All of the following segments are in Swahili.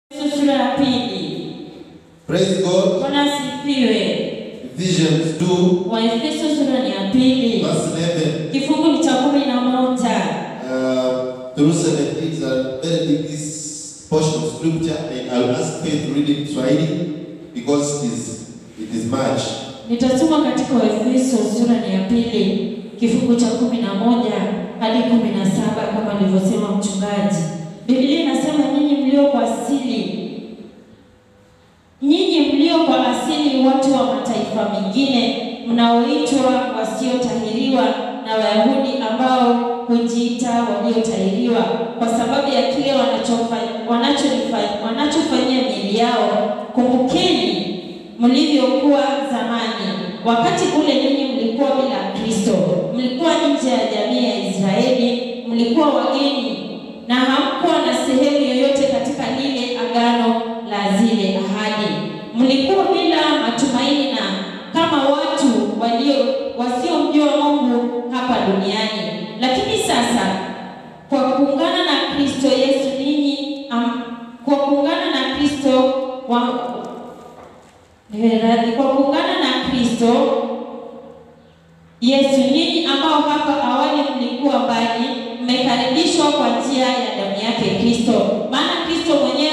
sura ya pili. Praise God. Bwana asifiwe. Ephesians 2, Waefeso sura ni ya pili, verse 11 kifungu ni cha kumi na moja. uh, through 17 is a very big this portion of scripture, and I'll ask Faith to read it Swahili because it is, it is much. Nitasoma katika Waefeso sura ni ya pili kifungu cha kumi na moja hadi kumi na saba kama alivyosema mchungaji. Biblia inasema nyinyi mlio kwa asili, nyinyi mlio kwa asili watu wa mataifa mengine, mnaoitwa wasiotahiriwa na Wayahudi ambao hujiita waliotahiriwa kwa sababu ya kile wanachofanya wanachofanya wanachofanyia miili yao. Kumbukeni mlivyokuwa zamani, wakati ule ninyi mlikuwa bila Kristo, mlikuwa nje ya jamii ya Israeli, mlikuwa wageni na hamkuwa na sehemu yoyote katika lile agano la zile ahadi. Mlikuwa bila matumaini na kama watu walio wasiomjua Mungu hapa duniani. Lakini sasa kwa kuungana na Kristo Yesu ninyi am, kwa kuungana na Kristo wa radhi, kwa kuungana na Kristo Yesu nyinyi ambao hapa awali mlikuwa mbali, mmekaribishwa kwa njia ya damu yake Kristo. Maana Kristo mwenyewe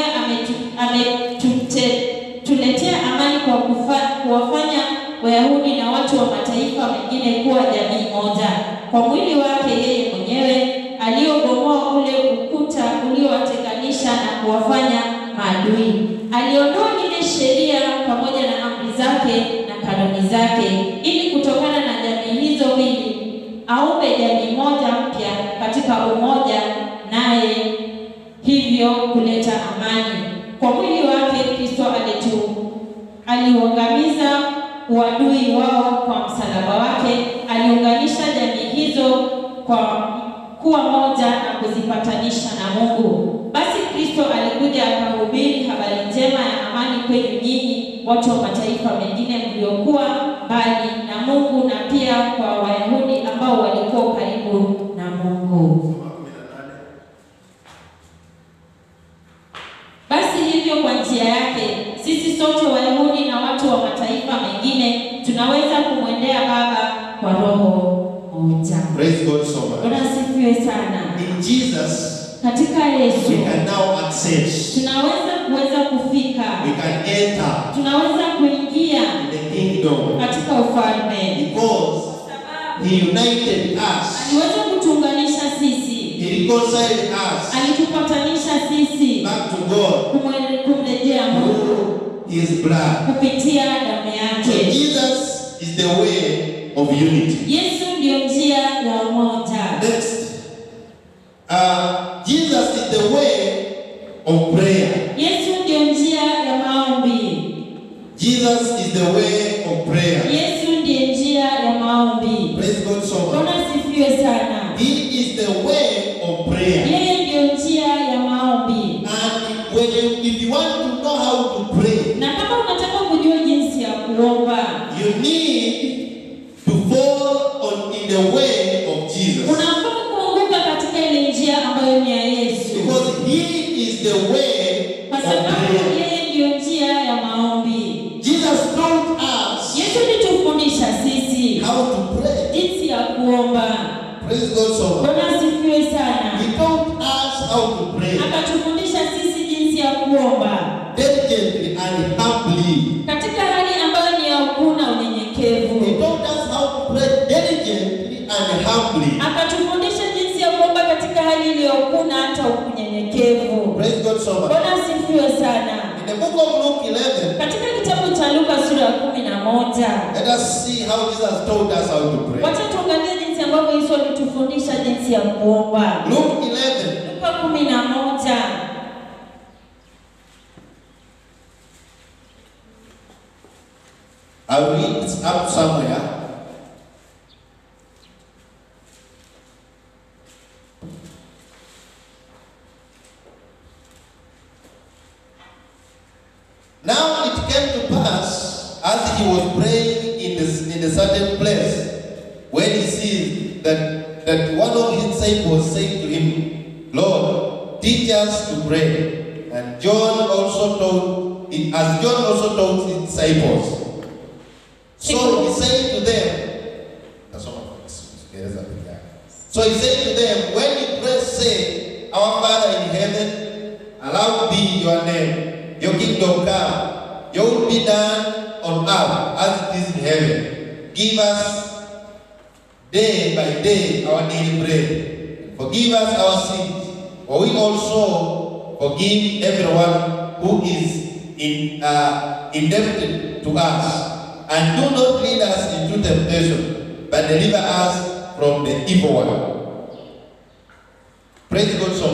ametuletea amani kwa kufa, kuwafanya Wayahudi na watu wa mataifa mengine kuwa jamii moja kwa mwili wake yeye mwenyewe, aliobomoa ule ukuta uliowatenganisha na kuwafanya maadui. Aliondoa ile sheria pamoja na amri zake na kanuni zake, ili kutokana na jamii hizo mbili aumbe jamii moja mpya katika umoja, naye hivyo kuleta amani. Kwa mwili wake Kristo alitu aliuangamiza uadui wao kwa msalaba wake, aliunganisha jamii hizo kwa kuwa moja na kuzipatanisha na Mungu. Basi Kristo alikuja akahubiri habari njema ya amani kwenu nyinyi watu wa mataifa mengine mliokuwa mbali na Mungu, na pia kwa Wayahudi ambao walikuwa karibu na Mungu. Basi hivyo kwa njia yake sisi sote Wayahudi na watu wa mataifa mengine tunaweza kumwendea Baba kwa roho moja. Praise God so much. Bwana asifiwe sana. In Jesus, Katika Yesu we can now access, tunaweza kuweza kufika, we can enter tunaweza kuingia in the kingdom katika ufalme, because sababu He united us, aliweza kutuunganisha sisi, He reconciled us alitupatanisha sisi back to God kumwe- kumrejea Mungu through His blood. kupitia damu So yake. Jesus is the way of unity. Yesu ndiyo njia ya umoja. Next, uh, Jesus is the way of prayer. Yesu ndiyo njia ya maombi. Jesus is the way of prayer. Yesu ndiye njia ya maombi. Praise God so much. Bwana asifiwe sana. He is the way of prayer. Yeye ndiyo njia ya maombi. And when you, if you want to know how to pray, Na kama unataka kujua jinsi ya kuomba, you need to fall on in the way of Jesus. unafaa kuanguka katika ile njia ambayo ni ya Yesu, Because He is the way kwa of sababu prayer. yeye ndiyo njia ya maombi. Jesus taught us Yesu alitufundisha sisi how to pray. jinsi ya kuomba. Praise God so much. Bwana asifiwe sana. He taught us how to pray Akatufundisha sisi jinsi ya kuomba diligently and humbly. katika hali ambayo ni ya ukuu na He unyenyekevu. taught us how to pray diligently and humbly. Akatufundisha jinsi ya kuomba katika hali iliyokuu na hata unyenyekevu. Praise God so much. Bwana asifiwe sana. In the book of Luke 11, Katika kitabu cha Luka sura ya kumi na moja let us see how Jesus taught us how to pray. wacha tuangalie jinsi ambavyo Yesu alitufundisha jinsi ya kuomba. Luke 11, Luka kumi na moja I'll read it up somewhere. Now it came to pass as he was praying in the, in a certain place, when he sees that, that one of his disciples said to him, Lord, teach us to pray. And And John also told, as John also told his disciples. So he said to them, Nasoma kwa Kiingereza peke yake. So he said to them, when you pray, say, Our Father in heaven, hallowed be your name, your kingdom come, your will be done on earth as it is in heaven. Give us day by day our daily bread. Forgive us our sins, for we also forgive everyone who is in, uh, indebted to us. And do not lead us into temptation, but deliver us from the evil one. Praise God so